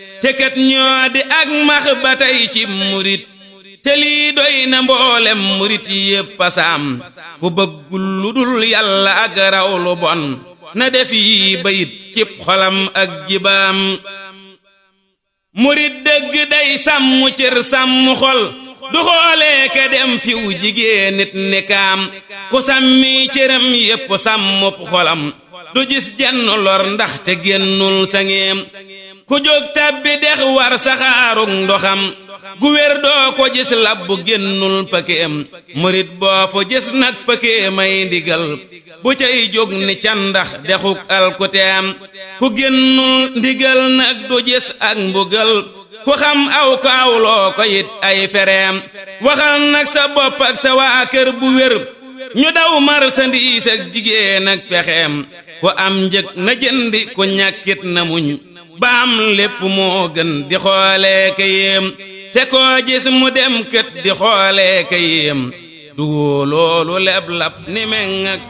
te kat ñoo di ak max ba tey ci murit te lii doy na mboolem murit yépp pasaam ku bëggul lu dul yàlla ak raw lu bon na def yi bayit cib xolam ak jibaam murit dëgg day sàmm cër sàmm xol du xoolee ka dem fiw jigéen nit ni kaam ku sàmmi cëram yépp sàmmub xolam du gis jenn lor ndax te génnul sangeem ku jóg tabbi dex war saxaarug ndoxam gu wér doo ko gis labbu génnul pëkéem murit boo fa gis nag pëkéemay ndigal bu cay jóg ni candax dexuk alkuteem ku génnul ndigal nag du gis ak mbugal ku xam aw ko awloo ko it ay fereem waxal nag sa bopp ak sa waa kër bu wér ñu daw marsandiis ak jigéen ak pexeem ku am njëg na jëndi ku ñàkkit na muñ ba am lépp moo gën di xoolee ka yéem te koo gis mu dem kët di xoolee ka yéem du loolu leb lab ni meŋ ak